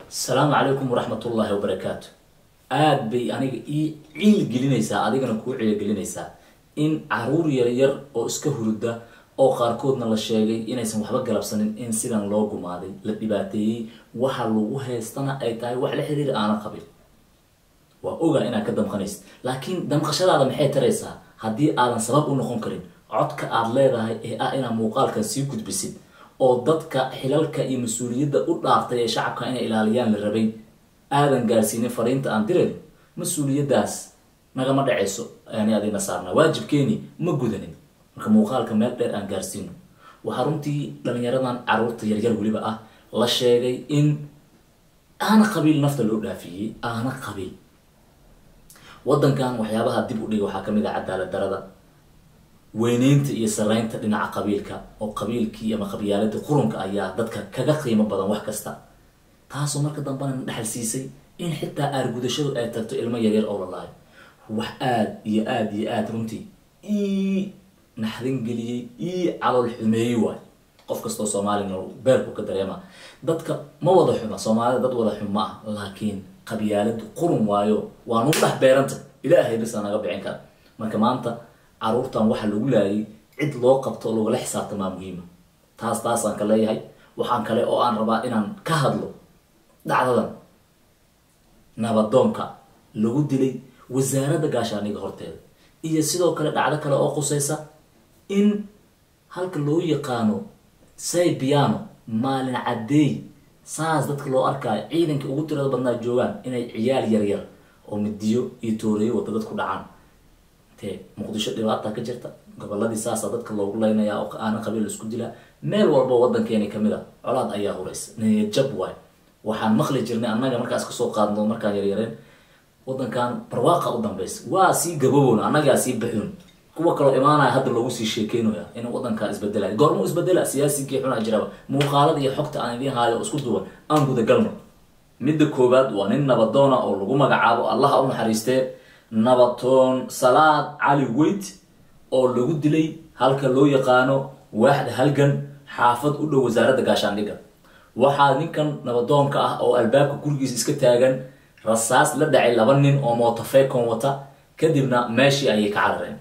asalaamu calaykum waraxmatullaahi wabarakaatu aada bay aniga ii ciil gelinaysaa adigana kuu ciilgelinaysaa in caruur yaryar oo iska hurda oo qaarkoodna la sheegay inaysan waxba galabsanin in sidan loo gumaaday la dhibaateeyey waxa lagu haystana ay tahay wax la xiriir aana qabin waa ogaa inaad ka damqanaysid laakiin damqashadaada maxay taraysaa haddii aadan sabab u noqon karin codka aada leedahay ee ah inaad muuqaalkan sii gudbisid oo dadka xilalka iyo mas-uuliyadda u dhaaftay ee shacabka inay ilaaliyaan la rabay aadan gaarsiinin fariinta aan diran mas-uuliyaddaas nagama dhacayso ani adina saarnaa waajibkeeni ma gudanin marka muuqaalka meel dheer aan gaarsiino waxaa runtii dhalinyaradan caruurta yaryar weliba ah la sheegay in aana qabiil nafta loo dhaafiyey aana qabiil waddankan waxyaabaha dib u dhigay waxaa kamid ah cadaalad darada weyneynta iyo saraynta dhinaca qabiilka oo qabiilkii ama qabyaalada qurunka ayaa dadka kaga qiimo badan wax kasta taasoo marka dambena na dhexal siisay in xitaa aargudashadu ay tagto ilmo yaryar oo lalaayo wax aada iyo aada iyo aada runtii ii naxdin geliyey ii calool xumeeyey waay qof kastoo soomaalina beerku ka dareema dadka ma wada xuma soomaalida dad wada xum ma ah laakiin qabyaaladu qurun waayo waa nugu dhex beeranta ilaahay bisa naga bixin kara marka maanta caruurtan waxa lagu laayay cid loo qabto oo lagala xisaabtamaa muhiima taas taasaan ka leeyahay waxaan kale oo aan rabaa inaan ka hadlo dhacdadan nabadoonka lagu dilay wasaaradda gaashaaniga horteeda iyo sidoo kale dhacdo kale oo qusaysa in halka loo yaqaano say piano maalin caddeey saas dadka loo arkaayo ciidanka ugu tirada badnaa joogaan inay ciyaal yaryar oo midiyo iyo tooreeyo wada dadku dhacaan te muqdisho dhibaata ka jirta goboladii saasa dadka loogu leynaya oo aana qabiil isku dilaa meel walba wadankeeni kamid a colaad ayaa huraysa niyajab waay waxaan maqli jirnay annaga markaas kasoo qaadno markaan yaryareen wadankan barwaaqa u dambaysa waa sii gabowon annagaa sii baxoon kuwa kaloo imaanaya hadda loogu sii sheekeynaya in wadankaa isbedelay goormuu isbedela siyaasigii xuna jiraba muuqaalada iyo xogta aan idiin haayo oo isku duwan aan gudagalno midda koowaad waa nin nabadoona oo lagu magacaabo allaha u naxariistee nabatoon salaad cali weyt oo lagu dilay halka loo yaqaano waaxda halgan xaafad u dhow wasaaradda gaashaandhigga waxaa ninkan nabadoonka ah oo albaabka gurigiisa iska taagan rasaas la dhacay laba nin oo mootofeecon wata kadibna meeshii ayay ka carareen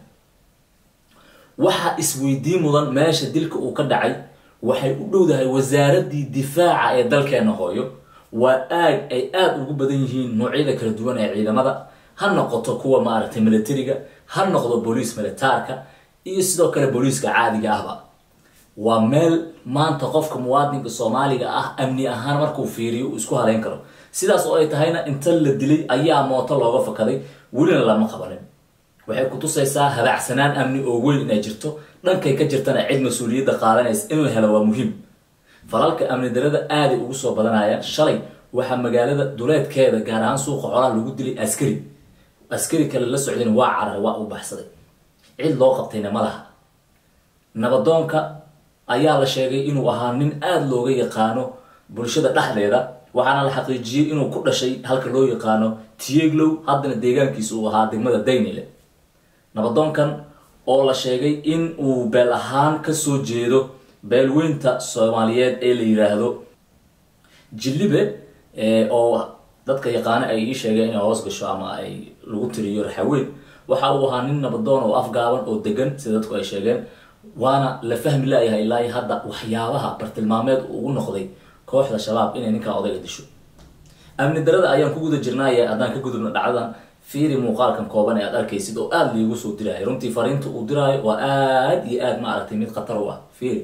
waxaa isweydiin mudan meesha dilka uu ka dhacay waxay u dhowdahay wasaaraddii difaaca ee dalkeena hooyo waa aag ay aada ugu badan yihiin noocyada kala duwan ee ciidamada ha noqoto kuwa maaragtay militariga ha noqdo booliis militaarka iyo sidoo kale booliiska caadiga ahba waa meel maanta qofka muwaadinka soomaaliga ah amni ahaan markuu fiiriyo uu isku haleyn karo sidaas oo ay tahayna inta la dilay ayaa mooto looga fakaday welina lama qabanin waxay kutusaysaa habaacsanaan amni oo weyn inay jirto dhankay ka jirtana cid mas-uuliyadda qaadanaysa in la helo waa muhiim falalka amni darada aaday ugu soo badanayaan shalay waxaa magaalada duleedkeeda gaar ahaan suuqa xolaha lagu dilay askari askari kale la socdayna waa carar waa u baxsaday cid loo qabtayna ma laha nabadoonka ayaa la sheegay inuu ahaa nin aada looga yaqaano bulshada dhexdeeda waxaana la xaqiijiyey inuu ku dhashay halka loo yaqaano tieglow haddana deegaankiisa uu ahaa degmada daynile nabadoonkan oo la sheegay in uu beel ahaan kasoo jeedo beelweynta soomaaliyeed ee la yiraahdo jillibe oo dadka yaqaano ay ii sheegeen inay hoos gasho ama ay lagu tiriyo raxaweyn waxa uu ahaa nin nabadoon oo afgaaban oo degan sida dadku ay sheegeen waana la fahmi laayahay ilaa hadda waxyaabaha bartilmaameed ugu noqday kooxda shabaab inay ninkaa odayga disho amni darada ayaan ku guda jirnaaye haddaan ka gudubna dhacdadan fiiri muuqaalkan kooban ee aad arkaysid oo aada liigu soo diraayo runtii fariinta uu diraayo waa aada iyo aada ma aragtay mid khatar u ah fiiri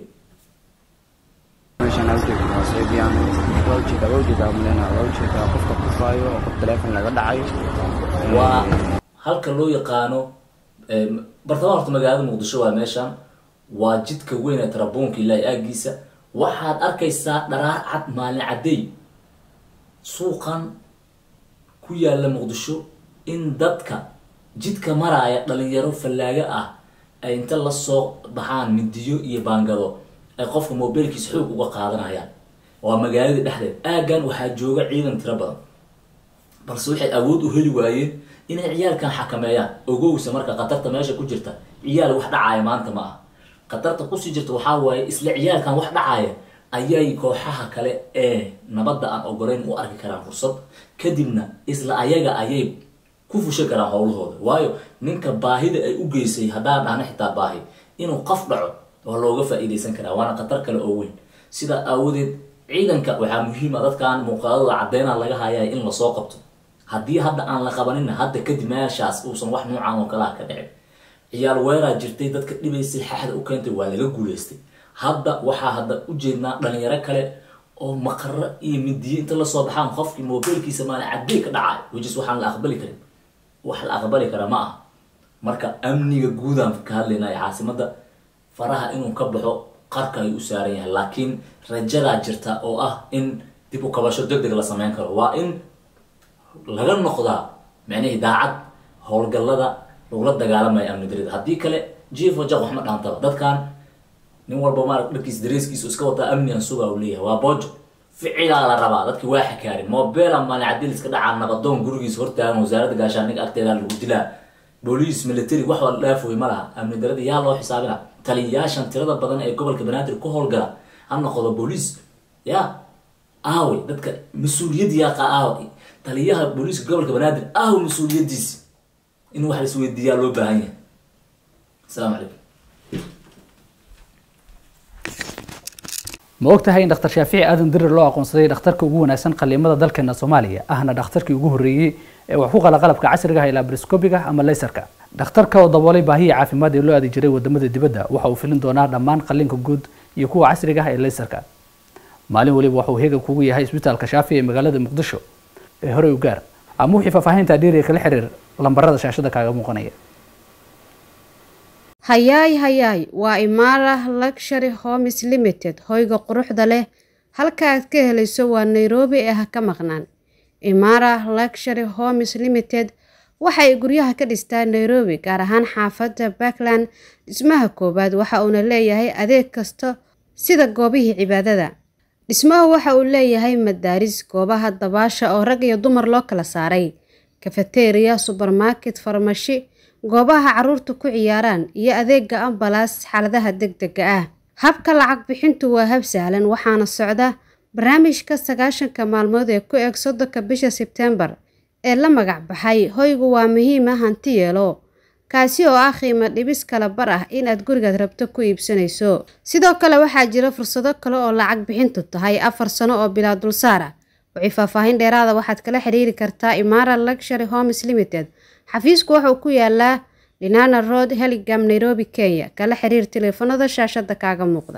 meeshaan halkeedu waa seebiyaan waa ujeedaa waa ujeedaa mulena waa ujeedaa qofka kufaayo oo qof teleefon laga dhacayo waa halka loo yaqaano bartamaha horta magaalada muqdisho waa meeshan waa jidka weyn ee tarabuunka ilaahi aagiisa waxaad arkaysaa dharaar cad maalin caddeey suuqan ku yaalla muqdisho in dadka jidka maraaya dhalinyaro fallaago ah ay inta lasoo baxaan midiyo iyo baangado ay qofka mobilkiisa xoog uga qaadanayaan waa magaaladii dhexdeed aaggan waxaa jooga ciidan tiro badan balse waxay awood u heli waayeen inay ciyaalkan xakameeyaan ogowsa marka khatarta meesha ku jirta ciyaal wax dhacaaya maanta ma aha khatarta kusii jirta waxaa waaye isla ciyaalkan wax dhacaaya ayay kooxaha kale ee nabadda aan ogoleyn u arki karaan fursad kadibna isla ayaga ayay ku fushan karaan howlahooda waayo ninka baahida ay u geysay haddaan dhahna xitaa baahi inuu qof dhaco waa looga faa-iideysan karaa waana khatar kale oo weyn sidaa aawadeed ciidanka waxaa muhiima dadkan muuqaadada cadeyna laga hayay in lasoo qabto haddii hadda aan la qabanina hadda kadib meeshaas uusan wax nuucan oo kalaha ka dhicin ciyaal weeraa jirtay dadka dhibaysay xaxda u keentay waa laga guuleystay hadda waxaa hadda ujeednaa dhalinyaro kale oo maqaro iyo midiyo inta lasoo baxaan qofkii mobilkiisa maali cadey ka dhacay wajis waxaan la aqbali karin wax la aqbali kara ma aha marka amniga guudaan ka hadlaynay caasimada faraha inuu ka baxo qarka ayuu u saaran yahay laakiin rajadaa jirta oo ah in dib u kabasho deg deg la sameyn karo waa in laga noqdaa micnihii daacad howlgallada lagula dagaalamaya amni darida haddii kale jiefo jaq waxma dhaantaba dadkan nin walba maarag dharkiis dareeskiisu iska wataa amni aan sugaa u leeyahay waa boojo ficilaa la rabaa dadkii waa xakaarin mobela maalin cadil iska dhacaa nabadoon gurigiis hortaagan wasaaradda gaashaaniga agteeda lagu dilaa booliis military wax wala dhaafoy ma laha amni darada yaa loo xisaabina taliyayaashan tirada badan ee gobolka banaadir ku howlgala ha noqdo booliis ya aawe dadka mas-uuliyad yaaqa aawe taliyaha booliiska gobolka banaadir aawe mas-uuliyadiisi in wax la isweydiiyaa loo baahan yahay asalaamu calaykum ma ogtahay in dhakhtar shaafici aadan dirir loo aqoonsaday dhakhtarka ugu wanaagsan qaliimada dalkeena soomaaliya ahna dhakhtarkii ugu horreeyey ee wax ku qala qalabka casriga ah ee labroscopiga ama laysarka dhakhtarka oo daboolay baahiya caafimaad ee loo aadi jiray wadamada dibadda waxa uu filin doonaa dhammaan qalliinka guud iyo kuwa casriga ah ee laysarka maalin waliba waxa uu heegan kugu yahay isbitaalka shaafi ee magaalada muqdisho ee horey u gaar ama wixii faahfaahinta dheeriya kala xiriir lambarada shaashada kaaga muuqanaya hayaay hayaay waa imaara luxury homes limited hoyga quruxda leh halka aad ka helayso waa nairobi ee ha ka maqnaan imaara luxury homes limited waxay guryaha ka dhistaa nairobi gaar ahaan xaafadda backland dhismaha koowaad waxa uuna leeyahay adeeg kasta sida goobihii cibaadada dhismahu waxa uu leeyahay madaaris goobaha dabaasha oo rag iyo dumar loo kala saaray kafeteriya subermarket farmashi goobaha caruurta ku ciyaaraan iyo adeega ambalaas xaaladaha degdega ah habka lacag bixintu waa hab sahlan waxaana socda barnaamijka sagaashanka maalmood ee ku eg soddonka bisha sebtembar ee la magac baxay hoygu waa muhiima hanti yeelo kaasi oo ah qiimo dhibis kala bar ah inaad gurigaad rabto ku iibsanayso sidoo kale waxaa jira fursado kale oo lacag bixintu tahay afar sano oo bilaa dulsaar ah wixii faahfaahin dheeraada waxaad kala xiriiri kartaa imaara luxury homes limited xafiisku wuxuu ku yaalaa linana road heligam nairobi kenya kala xiriir taleefanada shaashada kaaga muuqda